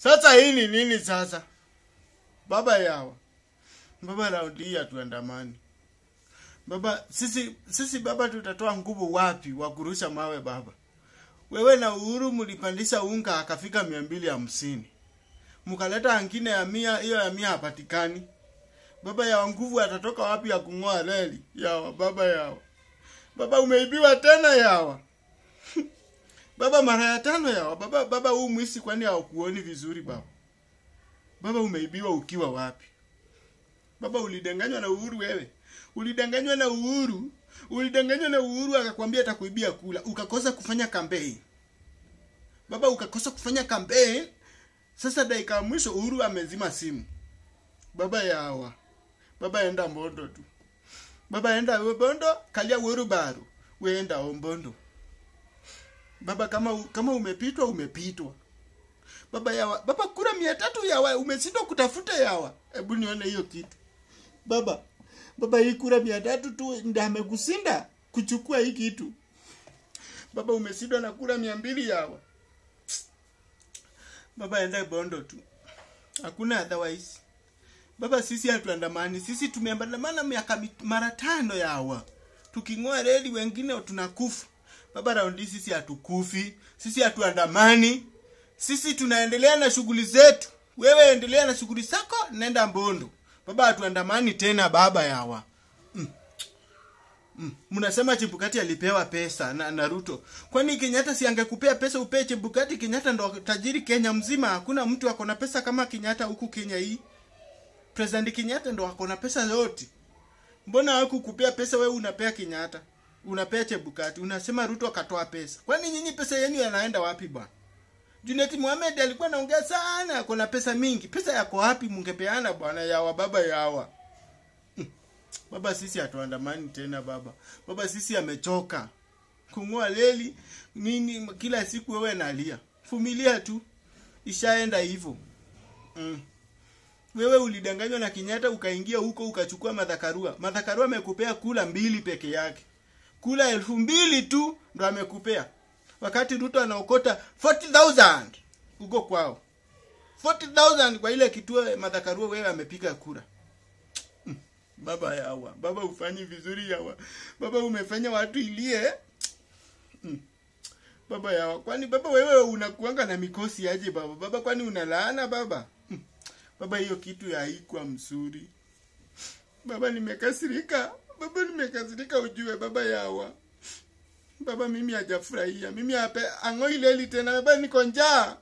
Sasa hii ni nini sasa? Baba yawa. Baba raundi hii hatuandamani. Baba sisi sisi baba tutatoa nguvu wapi wa kurusha mawe baba? Wewe na Uhuru mlipandisha unga akafika mia mbili hamsini. Mkaleta angine ya mia, hiyo ya mia hapatikani. Baba ya nguvu atatoka wapi ya kung'oa reli? Yawa baba yawa. Baba umeibiwa tena yawa. baba mara ya tano yawa. Baba baba huu mwisi kwani haukuoni vizuri baba? Baba umeibiwa ukiwa wapi? Baba ulidanganywa na Uhuru wewe. Ulidanganywa na Uhuru. Ulidanganywa na Uhuru akakwambia atakuibia kula. Ukakosa kufanya campaign. Baba ukakosa kufanya campaign. Sasa dakika ya mwisho Uhuru amezima simu. Baba yawa. Baba enda Mbondo tu. Baba enda Mbondo, kalia Uhuru baru. Weenda Ombondo. Baba kama kama umepitwa umepitwa. Baba yawa. Baba kura mia tatu yawa. Umeshindwa kutafuta yawa. Hebu nione hiyo kitu. Baba. Baba hii kura mia tatu tu ndio amekusinda kuchukua hii kitu. Baba umeshindwa na kura mia mbili yawa. Baba enda Bondo tu. Hakuna otherwise. Baba sisi hatuandamani. Sisi tumeandamana miaka mit- mara tano yawa. Tuking'oa reli wengine tunakufa. Baba raundi sisi hatukufi. Sisi hatuandamani. Sisi tunaendelea na shughuli zetu. Wewe endelea na shughuli zako, nenda Mbondo. Baba hatuandamani tena baba yawa. Mm. Mnasema Chebukati alipewa pesa na, na Ruto. Kwani Kenyatta si angekupea pesa upee Chebukati? Kenyatta ndo tajiri Kenya mzima. Hakuna mtu ako na pesa kama Kenyatta huku Kenya hii. President Kenyatta ndo ako na pesa yote. Mbona hakukupea pesa wewe unapea Kenyatta? Unapea Chebukati. Unasema Ruto akatoa pesa. Kwani nyinyi pesa yenu yanaenda wapi bwana? Junet Mohamed alikuwa anaongea sana, ako na pesa mingi. Pesa yako wapi mungepeana bwana yawa baba yawa. Baba sisi hatuandamani tena baba. Baba sisi amechoka. Kung'oa leli nini kila siku wewe nalia. Vumilia tu. Ishaenda hivyo. Mm. Wewe ulidanganywa na Kenyatta ukaingia huko ukachukua madhakarua. Madhakarua amekupea kula mbili peke yake. Kula elfu mbili tu ndo amekupea. Wakati Ruto anaokota 40,000 huko kwao. 40,000 kwa ile kituo madhakarua wewe amepiga kura. Baba yawa, baba ufanyi vizuri yawa. Baba umefanya watu ilie. Mm. Baba yawa, kwani baba wewe unakuanga na mikosi aje baba? Baba kwani unalaana baba? Mm. Baba hiyo kitu ya haikuwa mzuri. Baba nimekasirika. Baba nimekasirika ujue baba yawa. Baba mimi hajafurahia. Mimi ape angoi leli tena baba niko njaa.